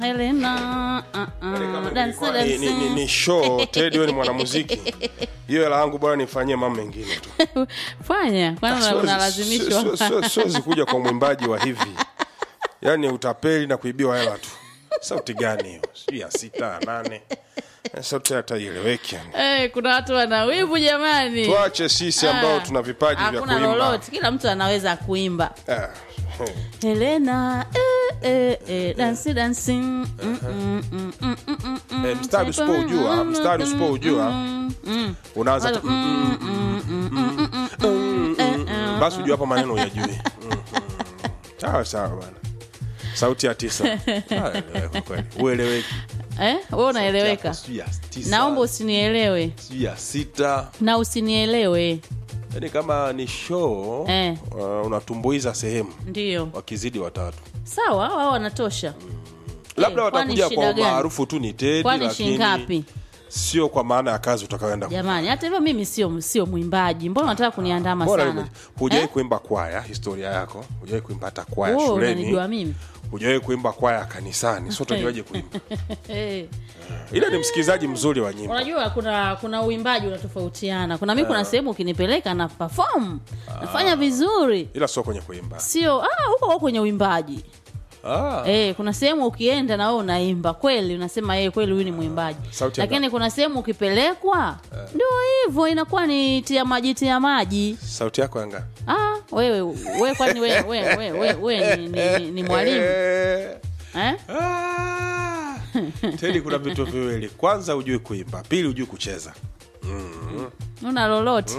Helena, uh, uh, dance, ni, ni, ni, dance. ni show Teddy wewe ni mwanamuziki hiyo hela yangu bora nifanyie mambo mengine tu fanya kwani Siwezi- unalazimishwa si- si- si- siwezi kuja kwa mwimbaji wa hivi yaani utapeli na kuibiwa hela tu sauti gani hiyo sijui ya sita ya nane Eh, sauti hata ieleweki yani. Eh, kuna watu wana wivu jamani tuache sisi ambao Ah, tuna vipaji vya hakuna kuimba lolote kila mtu anaweza kuimba Ah, eh. helena eh, eh, eh, dansi dansi mm, mm, mm, mm, mm, mm, mm. Eh, mstari usipoujua mstari usipoujua unaanza tu, mm, mm, mm, mm, mm, mm, mm, mm. basi ujua hapa maneno uyajui Mm, mm. sawa sawa bana sauti ya tisa Ah, eleweka kweli. ueleweki eh, we unaeleweka Sijui ya tisa, naomba usinielewe sijui ya sita na usinielewe yaani kama ni show Eh. uh, unatumbuiza sehemu ndio wakizidi watatu sawa wao wanatosha labda kwani watakuja shida kwa gani? maarufu tu ni Teddy kwani lakini shingapi sio kwa maana ya kazi utakayoenda jamani hata hivyo mimi sio sio mwimbaji mbona unataka kuniandama Bora sana hivyo. hujawahi Eh? kuimba kwaya historia yako hujawahi kuimba hata kwaya Wewe shuleni unanijua mimi hujawahi kuimba kwaya kanisani so utajuaje kuimba Eh. ila ni msikilizaji mzuri wa nyimbo unajua kuna kuna uimbaji unatofautiana kuna mi kuna sehemu ukinipeleka na perform nafanya vizuri ila sio kwenye kuimba sio ah, huko huko kwenye uimbaji ah, Eh, kuna sehemu ukienda na wewe unaimba kweli unasema yeye kweli huyu ni mwimbaji Sauti ya lakini kuna sehemu ukipelekwa ndio hivyo inakuwa ni tia maji tia maji sauti yako yanga ah, wewe wewe kwani wewe wewe wewe wewe we, ni, ni, ni, ni mwalimu Eh, eh? ah. Teddy kuna vitu viwili kwanza hujui kuimba pili hujui kucheza una lolote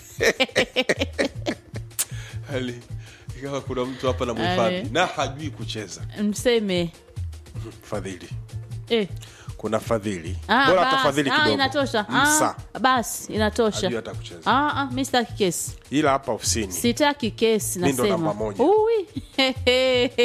hali ikawa kuna mtu hapa na Eh. mhifadhi na hajui kucheza mseme fadhili eh. kuna fadhili Ah, bora basi. tafadhili Ah, kidogo inatosha msa ah, basi inatosha hajui hata kucheza ah, ah, mi sitaki kesi ila hapa ofisini sitaki kesi Mi ndo nasema namba moja. Ui.